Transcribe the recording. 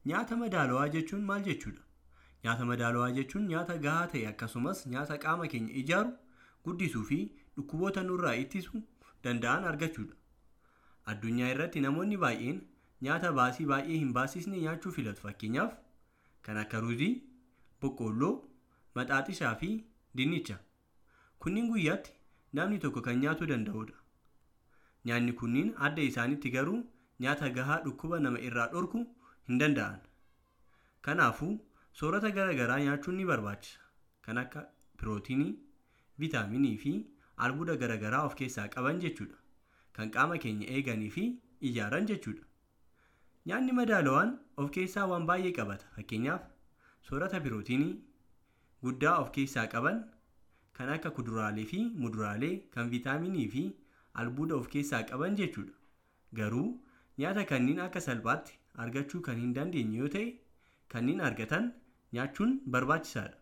Nyaata madaalawaa jechuun maal jechuudha? Nyaata madaalawaa jechuun nyaata gahaa ta'e akkasumas nyaata qaama keenya ijaaru, guddisuu fi dhukkuboota nurraa ittisuu danda'an argachuudha. Addunyaa irratti namoonni baay'een nyaata baasii baay'ee hin baasisne nyaachuu filatu. Fakkeenyaaf kan akka ruuzii, boqqoolloo, maxaaxishaa fi dinnicha. Kunniin guyyaatti namni tokko kan nyaatuu danda'udha. Nyaanni kunniin adda isaanitti garuu nyaata gahaa dhukkuba nama irraa dhorkuu hin danda'an. Kanaafuu soorata garaa garaa nyaachuun ni barbaachisa. Kan akka pirootinii, viitaaminii fi albuuda garaa garaa of keessaa qaban jechuudha. Kan qaama keenya eeganii fi ijaaran jechuudha. Nyaanni madaalawaan of keessaa waan baay'ee qabata. Fakkeenyaaf soorata pirootinii guddaa of keessaa qaban kan akka kuduraalee fi muduraalee kan viitaaminii fi albuuda of keessaa qaban jechuudha. Garuu nyaata kanneen akka salphaatti argachuu kan hin dandeenye yoo ta'e kanneen argatan nyaachuun barbaachisaadha.